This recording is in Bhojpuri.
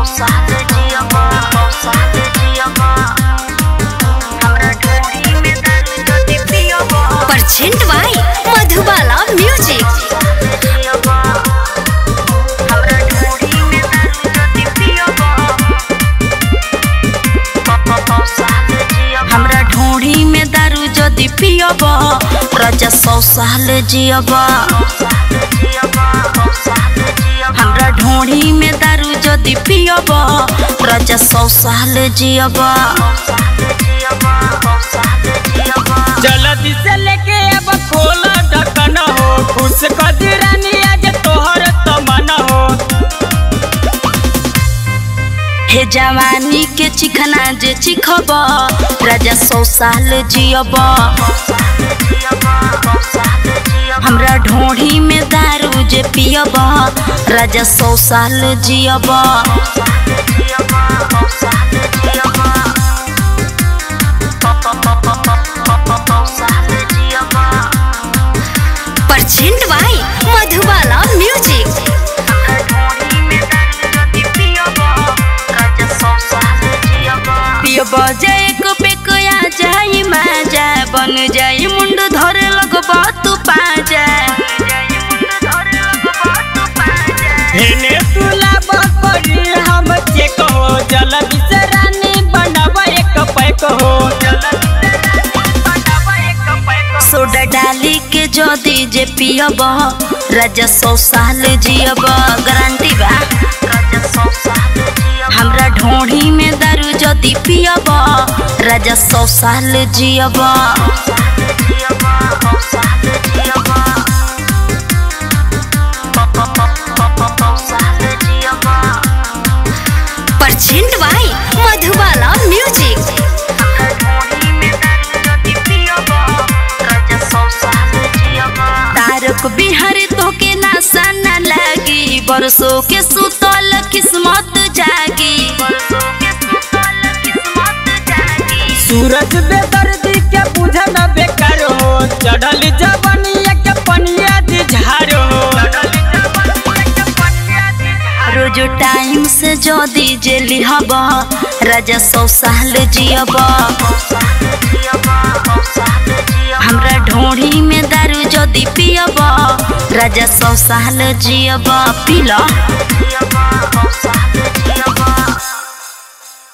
परसेंट बाई मधुबाला म्यूजिक हमरा ढोढ़ी में दारू जदि पियब राजा सौ साल जियब हमरा ढोढ़ी में दारू जदि पियब राजा सौ साल जियब जल्दी से लेके अब खोला ढक्कन हो खुश कर दी रानी आज तोहर तमन्ना हो हे जवानी के चिखना जे चिखब राजा सौ साल जियब हमरा ढोढ़ी में दारू जे पियब राजा सौ साल जियब परसेंट बाई मधुबाला म्यूजिक पियब जे एक पेकया जाई माजा बन जाई मुंड धरे लगब तू पाजा हेने तुला बकरी हम चेक हो जल्दी से रानी बनब एक पैक हो सोडा डाली के जदी जे पियब राजा सौ साल जियब गारंटी बा हमरा ढोढ़ी में दारू जदी पियब राजा सौ साल जियब present by Madhubala music Tarak Bihari तो के नासा न लागी बरसों के सुतल किस्मत जागी सूरज बेदर्दी के बुझन बेकार हो चढ़ल जवनिया के पनिया दी झार हो रोज टाइम से जदी जे लिहब राजा सौ साल जियब हमरा ढोढ़ी में दारू जदी पियब राजा सौ साल जियब पीला